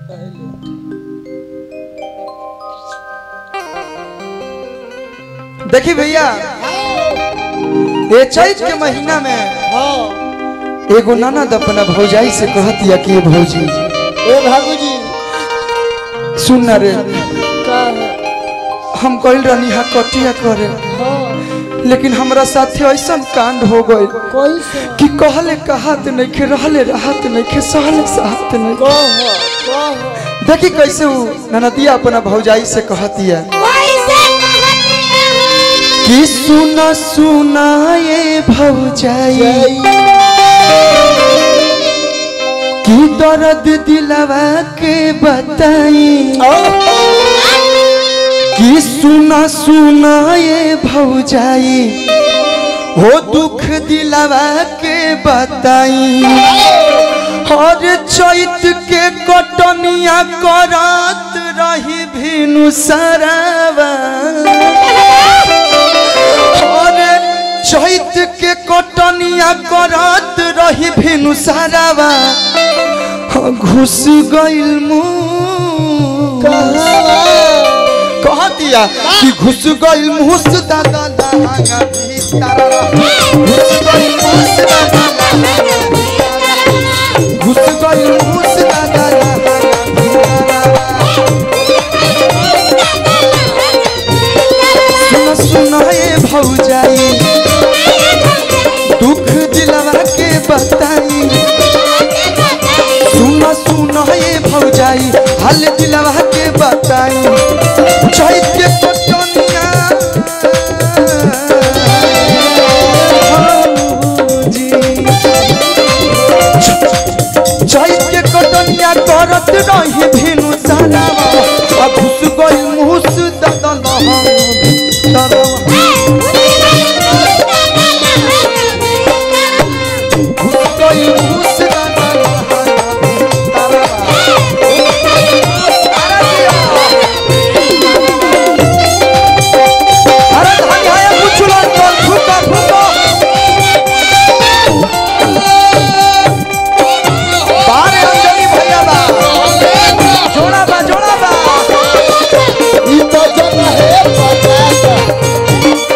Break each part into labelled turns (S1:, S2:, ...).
S1: देखी भैया ये चैत के महीना में
S2: हाँ
S1: एगो ननद अपना भौजाई से कहत या कि ये भौजी
S2: ए भागू जी
S1: सुन ना रे
S2: का है
S1: हम कल रहनी हा कटिया करे
S2: हाँ
S1: लेकिन हमरा साथे ऐसा कांड हो गए
S2: कोई से
S1: कि कहले कहत नहीं खे रहले राहत नहीं खे सहले सहत नहीं
S2: कह कह
S1: देखी कैसे वो ननदिया अपना भौजाई से कहतिया कि सुना सुना ये भौजाई कि दर्द दिलवा के बताई कि सुना सुना ये भौजाई हो दुख दिलवा के बताई हर चैत के कटनिया करत रही भिनु सरवा हर चैत के कटनिया करत रही भिनु सरवा घुस गइल मुँह कह दिया कि घुस गइल मुस दादा लहंगा भीतर घुस गइल मुस दादा घुस गइल मुस दादा लहंगा सुन सुन ए भौजाई दुख दिलवा के बताई सुन सुन ए भौजाई हाल दिलवा के बताई चैत के पटनिया भौजी। चैत के कटनिया करत रही भिनु सरावा आ घुस गइल मुस ददन हम घुस गइल मुस ददन अरे धान भाया कुछ ला कर फुका फुका बारे अंजलि भैया बा जोड़ा बा जोड़ा बा
S2: ई तो जन है पचास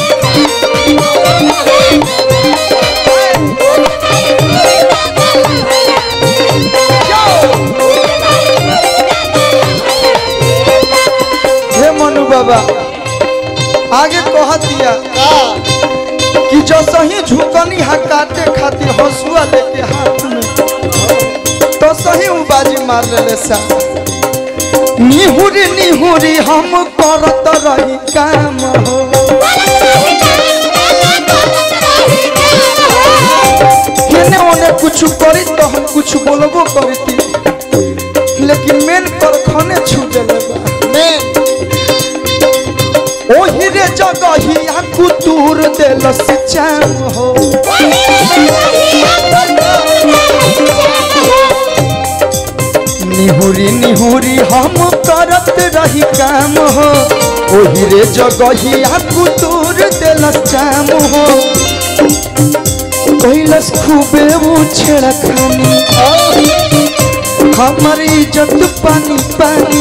S1: हे मनु बाबा आगे कह दिया
S2: का
S1: कि जो सही झुकनी हा काटे खातिर हंसुआ लेके हाथ में तो सही उ बाजी मार लेले सा निहुरी निहुरी हम करत रही काम हो केने ओने कुछ करी तो हम कुछ बोलबो करती लेकिन मेन कर खने छू देले बा
S2: मैं
S1: ओही रे जगहिया कुतूर देल सिचाम हो निहुरी निहुरी हम करत रही काम हो ओही रे जगहिया कुतूर देल चाम हो कैलस खूबे वो छेड़ा खानी हमर इज्जत पानी पानी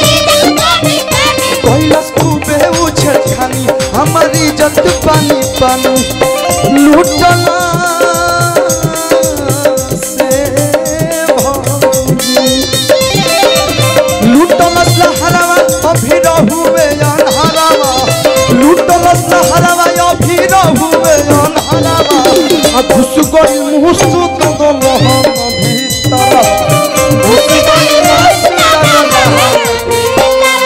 S1: कैलस खूबे उछल खानी हमर इज्जत पानी पानी लूटला से भौजी। लूटलस लहरावा अभी रहुवे अनहरावा लूटलस लहरावा अभी रहुवे अनहरावा आ घुस गइल मुसु कदम हम भीतर घुस गइल मुसु कदम हम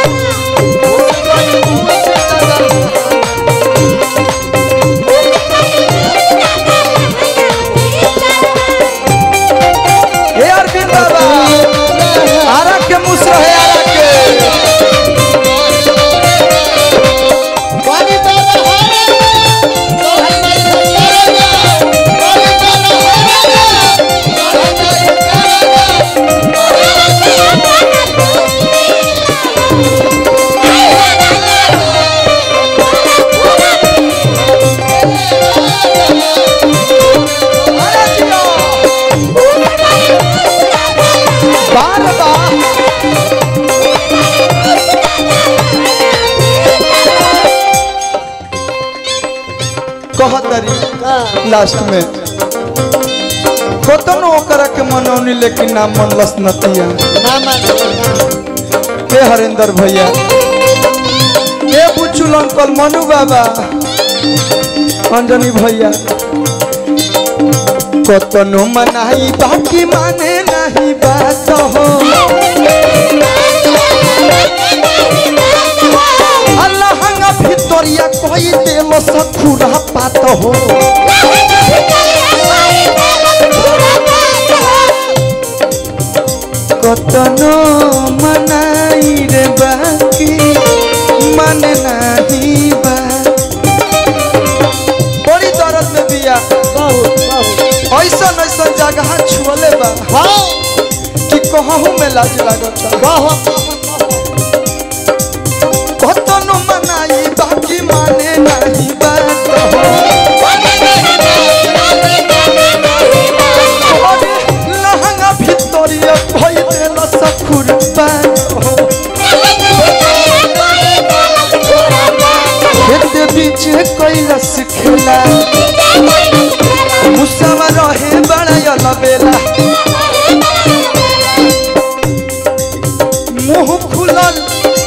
S1: हे अरविंद बाबा आरा के मुसरा है आरा के
S2: पानी डाला है तो हम नहीं करेगा पानी डाला है
S1: लास्ट में कतनो ओकरा के मनौनी लेकिन ना मनलस नतिया
S2: ना मान
S1: हे हरेंद्र भैया हे बुचुल अंकल मनु बाबा अंजनी भैया कतनो मनाई बाकी माने नहीं बात हो अल्लाह भितरिया कोई देव सखुरा पात हो कतनो मनाई रे बाकी मन नहीं बा बड़ी दर्द में बिया
S2: बहुत बहुत
S1: ऐसा ऐसा जगह छुअले बा
S2: हाँ
S1: कि कहूँ में लाज लागता
S2: बहुत
S1: कतनो मनाई बाकी माने नहीं बात हो अरे लहंगा भितरिया भई देला सखुर पात हो खेत बीच कैलस खेला मुसावा रहे बड़ा बेला मुंह खुलल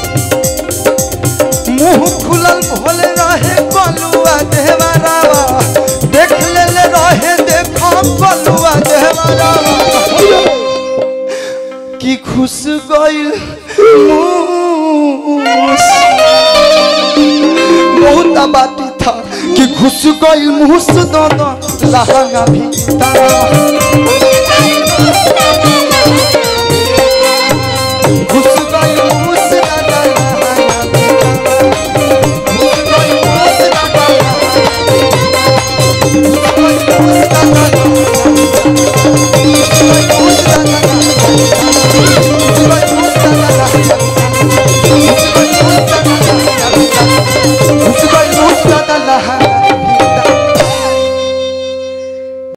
S1: मुंह खुलल भोले रहे कलुआ देहवारावा देख ले ले रहे देखो कलुआ देहवारावा की खुश गइल मूस बहुत आबादी था कि घुस गइल मुस दो दो लहंगा भी तारा